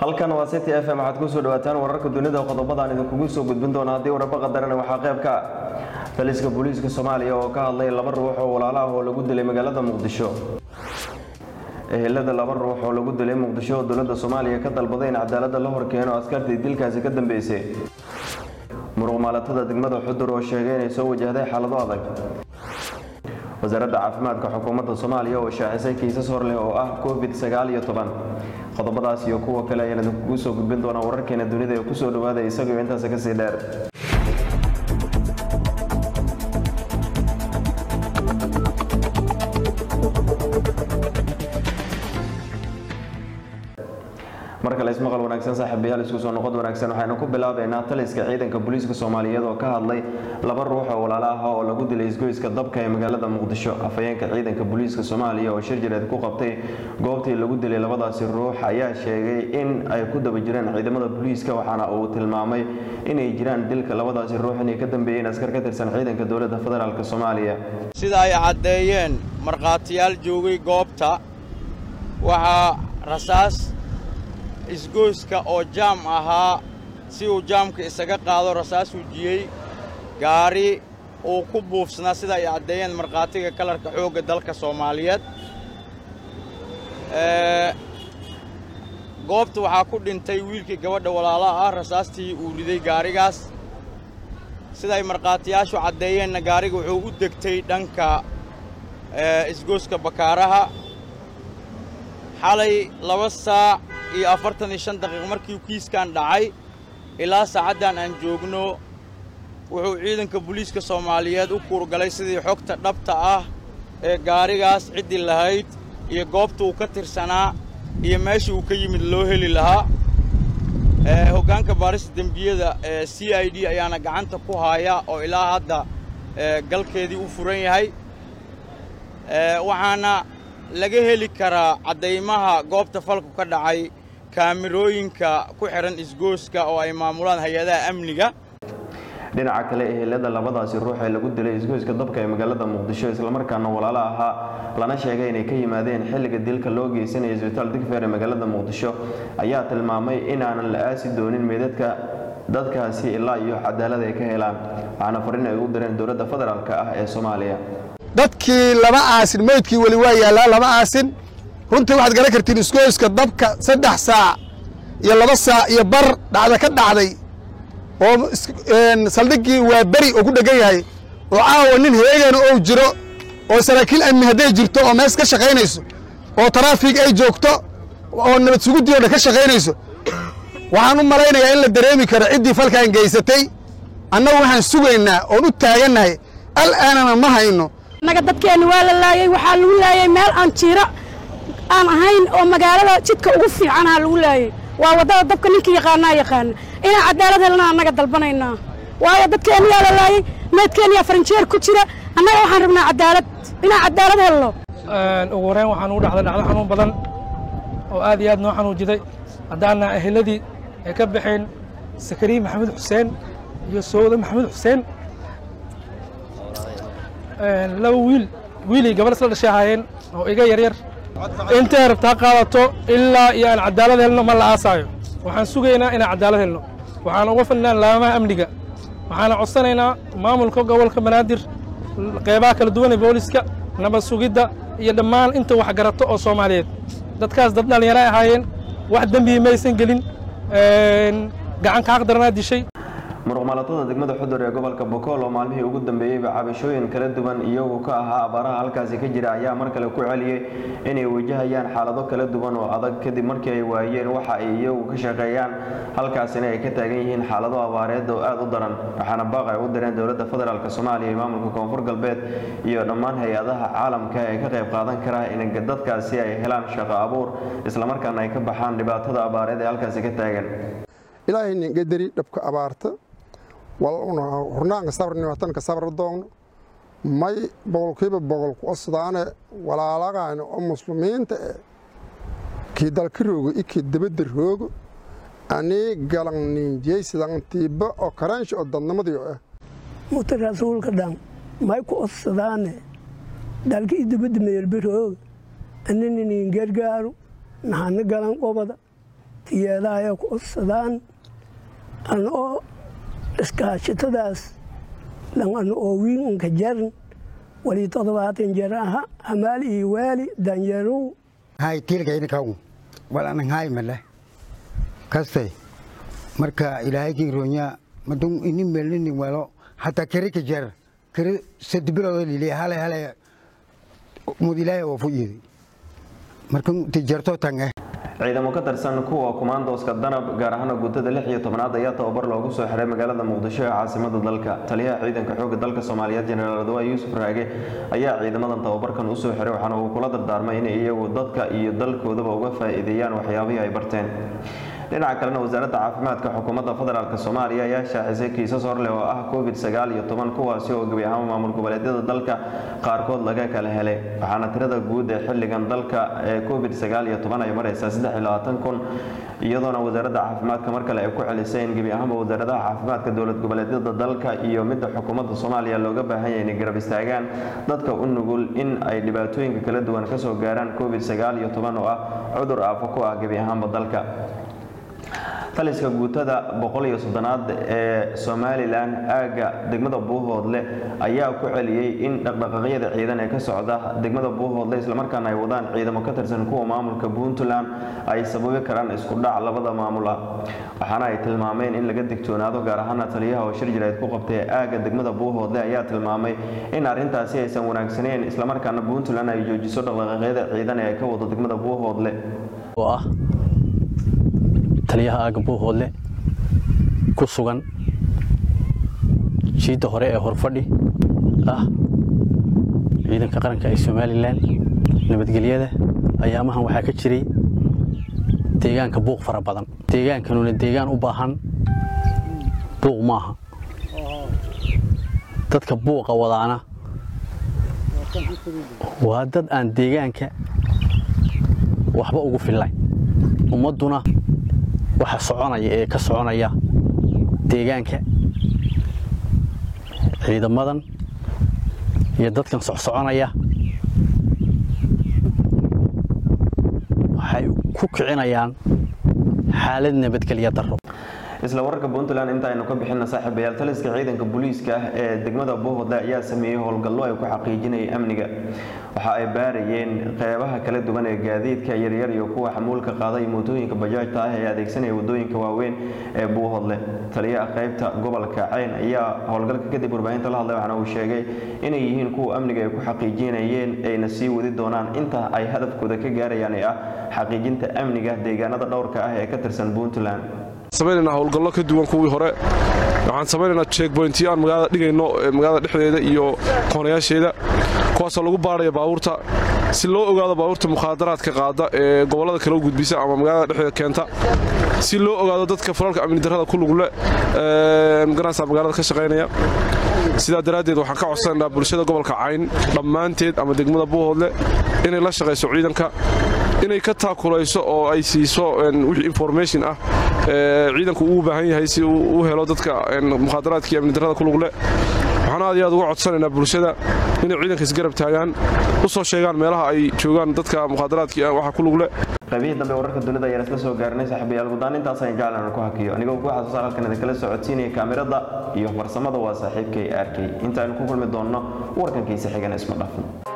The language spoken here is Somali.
halkan waa city f m waxaad kusoo dhawaataan wararka dunida qodobadaan idinkugu soo gudbin doona haddii wararba qadarana waxaa qayb ka ah taliska booliiska soomaaliya oo ka hadlay laba ruux oo walaala ah oo lagu dilay magaalada muqdisho ehelada laba ruux oo lagu dilay muqdisho oo dowladda soomaaliya ka dalbaday in cadaalada la horkeeno askartii dilkaasi ka dambeysay muruqmaalatada degmada xudur oo sheegay inay soo wajahday xaalado adag wasaaradda caafimaadka xukuumadda soomaaliya oo shaacisay kiisas hor leh oo ah covid sagaal iyo toban qodobadaas iyo kuwa kale ayaan idinkugu soo gudbin doonaa wararkeena dunida ee kusoo dhawaada isagoo intaas kasii dheer mar kale ismaqal wanaagsan saaxiibayaal isku soo noqod wanaagsan waxaynu ku bilaabaynaa taliska ciidanka booliiska soomaaliyeed oo ka hadlay laba ruux oo walaalo ah oo lagu dilay isgoyska dabka ee magaalada muqdisho afhayeenka ciidanka booliiska soomaaliya oo shir jireed ku qabtay goobtii lagu dilay labadaasi ruux ayaa sheegay in ay ku daba jireen ciidamada booliiska waxaana uu tilmaamay inay jiraan dilka labadaasi ruux inay ka dambeeyeen askar ka tirsan ciidanka dowladda federaalk soomaaliya sida ay caddeeyeen markhaatiyaal joogay goobta waxaa rasaas isgoyska oo jaam ahaa si uu jaamka isaga qaado rasaas wujiyey gaari uu ku buufsanaa sida ay caddeeyeen markhaatiga kalarka xoogga dalka soomaaliyeed goobta waxaa ku dhintay wiilkii gabadha walaalaha ah rasaastii uu riday gaarigaas siday markhaatiyaashu caddeeyeenna gaariga wuxuu u degtay dhanka isgoyska bakaaraha xalay laba saac iyo afartan iyo shan daqiiq markii kiiskan dhacay ilaa saacaddan aan joogno wuxuu ciidanka booliiska soomaaliyeed u kuurgalay sidii xogta dhabta ah ee gaarigaas ciddii lahayd iyo goobta uu ka tirsanaa iyo meeshii uu ka yimid loo heli lahaa hoggaanka baarista dembiyada ee c i d ayaana gacanta ku haaya oo ilaa hadda galkeedii u furan yahay waxaana laga heli karaa caddaymaha goobta falku ka dhacay kaamirooyinka ku xidhan isgooska oo ay maamulaan hay-adaha amniga dhinaca kale ehelada labadaasi ruux ee lagu dilay isgoyska dabka ee magaalada muqdisho islamarkaana walaalo ahaa lana sheegay inay ka yimaadeen xilliga dilka loo geysanaya isbitaal digfeer ee magaalada muqdisho ayaa tilmaamay inaanan la aasi doonin meedadka dadkaasi ilaa iyo cadaalad ay ka helaan waxaana farin ay u direen dowladda federaalk ah ee soomaaliya dadkii lama aasin meydkii weli waa yaallaa lama aasin runtii waxaad garan kartiin isgoyska dabka saddex saac iyo laba saac iyo bar dhacda ka dhacday oo saldhiggii waa beri oo ku dhegan yahay oo caawa nin heegeena ou jiro oo saraakiil amni hadday jirto oo mees ka shaqaynayso oo taraafig ay joogto oo nabad suguddii o dhan ka shaqaynayso waxaan u malaynayaa in la dareemi karo ciddii falkan geysatay annagu waxaan sugaynaa oon u taagannahay al'aanana ma hayno annaga dadkeenna waa la laayey waxaa lagu laayey meel aan jiiro aan ahayn oo magaalada jidka ugu fiicanaa lagu laayey waa waddada dabka ninkii yaqaanaa yaqaana inaan cadaalad helna annaga dalbanaynaa waayo dadkeenna yaa la laayey meydkeenniyaa farinjeer ku jira annaga waxaan rabnaa cadaalad inaan cadaalad helno ugu horeyn waxaan ugu dhacday dhacdo xanuun badan oo aad iyo aad noo xanuujiday haddaana eheladii ay ka baxeen sakariye maxamed xuseen iyo sowda maxamed xuseen laba wiil wiilii gabadh isla dhashay ahaayeen oo iga yaryar intay rabtaa qaadato ilaa iyo aan cadaalad helno ma la aasaayo waxaan sugaynaa inaan cadaalad helno waxaan uga fadhinaa laamaha amniga waxaana codsanaynaa maamulka gobolka banaadir qeybaha kala duwan ee booliska nabad sugidda iyo dhammaan inta wax garato oo soomaaliyeed dadkaas dad dhallinyaro ahaayeen wax dembihi maysan gelin gacan ka xaqdaranaa dishay muruqmaalatada degmada xudur ee gobolka bokool oo maalmihii ugu dambeeyeyba cabashooyin kala duwan iyagu ka ahaa abaaraha halkaasi ka jira ayaa mar kale ku celiyey inay wajahayaan xaalado kala duwan oo adag kadib markii ay waayeen waxa ay iyagu ka shaqeeyaan halkaasina ay ka taagan yihiin xaalado abaareed oo aad u daran waxaana baaq ay u direen dowladda federaalk soomaaliya iyo maamulka koonfur galbeed iyo dhammaan hay-adaha caalamka ee ka qayb qaadan kara in dadkaasi ay helaan shaqo abuur islamarkaana ay ka baxaan dhibaatada abaareed ee halkaasi ka taagan ilaahay ningadari dhabka abaarta hurnaanka sabrnimatanka sabra doogno may boqolkiiba boqol ku osdaane walaalagaani oo muslimiinta e kii dalka roogo i kii dabadda roogo anii galan ninjeysidan tiiba oo karaansha oo dadnimadiyo ah muta rasuulka dhan may ku odsadaane dalka i dabadda meelba rooga anina nin gargaaru naxana galan qobada tiyeedaaya ku odsadaan an oo iskaashitadaas dhan an oo wiin anka jarin wali toddobaatan jer aha hamaal iyo waali danyarow hay tiilkaynakaw walanan hay male kastay marka ilaahay kii ronya madun ini melini walo hataa kere ka jar kere sadbiloodo lili hale hale mud ilaahay oo fu yidi marka ti jarto tange ciidamo ka tirsan kuwa kumaandooska danab gaar ahaan guutada lix iyo tobnaad ayaa tababar loogu soo xiray magaalada muqdisho ee caasimada dalka taliyaha ciidanka xoogga dalka soomaaliyeed jenaraal adwaa yuusuf raage ayaa ciidamadan tababarkan usoo xiray waxaana uu kula dardaarmay inay iyagu dadka iyo dalkoodaba uga faa'iideeyaan waxyaabihii ay barteen dhinaca kalena wasaaradda caafimaadka xukuumadda federaalk soomaaliya ayaa shaacisay kiisas horleh oo ah covid sagaal iyo toban kuwaasi oo gebi ahaan maamul goboleedyada dalka qaarkood laga kala helay waxaana tirada guud ee xilligan dalka ee covid sagaal iyo toban ay maraysaa saddex iyo labaatan kun iyadoona wasaaradda caafimaadka mar kale ay ku celisay in gebi ahaanba wasaaradaha caafimaadka dowlad goboleedyada dalka iyo midda xukuumadda soomaaliya looga baahan yahay inay garab istaagaan dadka u nugul in ay dhibaatooyinka kala duwan kasoo gaaraan covid sagaal iyo toban oo ah cudur aafo ku ah gebi ahaanba dalka taliska guutada boqol iyo soddonaad ee somalilan aagga degmada buuhoodle ayaa ku celiyey in dhaqdhaqaaqyada ciidan ee ka socda degmada buuhoodle islamarkaana ay wadaan ciidamo ka tirsan kuwa maamulka puntland ay sababi karaan isku dhac labada maamul ah waxaana ay tilmaameen in laga digtoonaado gaar ahaana taliyaha oo shir jireed ku qabtay aagga degmada buuhoodle ayaa tilmaamay in arrintaasi aysan wanaagsaneyn islamarkaana puntland ay joojiso dhaqdhaqaaqyada ciidan ee ka wado degmada buuhoodle oo ah taliyaha aagga buuhoodle ku sugan jiidda hore ee horfadhi ah ciidanka qaranka ee somalilan nabadgelyada ayaamahan waxaa ka jiray deegaanka buuq fara badan deegaankanuna deegaan u baahan buuq maaha dadka buuqa wadaana waa dad aan deegaanka waxba ugu fillayn ummadduna waxa soconaya ee ka soconaya deegaanka ciidamadan iyo dadkan socsoconaya waxay ku kicinayaan xaalad nabadgelya darro isla wararka puntland intaaynu ka bixina saaxiibayaal taliska ciidanka booliiska ah ee degmada buuhoodle ayaa sameeyey howlgallo ay ku xaqiijinayay amniga waxa ay baarayeen qeybaha kala duwan ee gaadiidka yaryar iyo kuwa xamuulka qaaday mootooyinka bajaajta ah ee adeegsanaya wadooyinka waaweyn ee buuhoodle taliyaha qeybta gobolka ceyn ayaa howlgalka kadib warbaahinta la hadlay waxaana uu sheegay inay yihiin kuwa amniga ay ku xaqiijinayeen ayna sii wadi doonaan inta ay hadafkooda ka gaarayaan ee ah xaqiijinta amniga deegaanada dhowrka ah ee ka tirsan puntland samaynaynaa howlgallo ka duwan kuwii hore waxaan samaynaynaa checkbointiyo aan magaalada dhigayno magaalada dhexdeeda iyo koonayaasheeda kuwaasoo lagu baaraya baabuurta si loo ogaado baabuurta mukhaadaraadka qaada ee gobollada kale u gudbisa ama magaalada dhexdeeda keenta si loo ogaado dadka falalka amni darrada ku lugle magaranaysa magaalada ka shaqaynaya sidaa daraaddeed waxaan ka codsanaynaa bulshada gobolka cayn dhammaanteed ama degmada buuhoodle inay la shaqayso ciidanka inay ka taakulayso oo ay siiso wixii information ah ciidanku uu baahan yahay si uu u helo dadka mukhaadaraadka iyo amni darrada ku lugle waxaan aad iyo aad uga codsanaynaa bulshada inay ciidanka isgarab taagaan u soo sheegaan meelaha ay joogaan dadka mukhaadaraadka waxa ku lugle qaybihii dambe wararka dunida ayaan isla soo gaarnay saaxiibayaal guddaan intaas ayaan jeclan ku hakiyo anigoo ku xasuusan halkan idinkala socodsiinaya kaamirada iyo farsamada waa saaxiibkay arkay intaaynu ku kulmi doonno warkankiisa xigan isma dhafin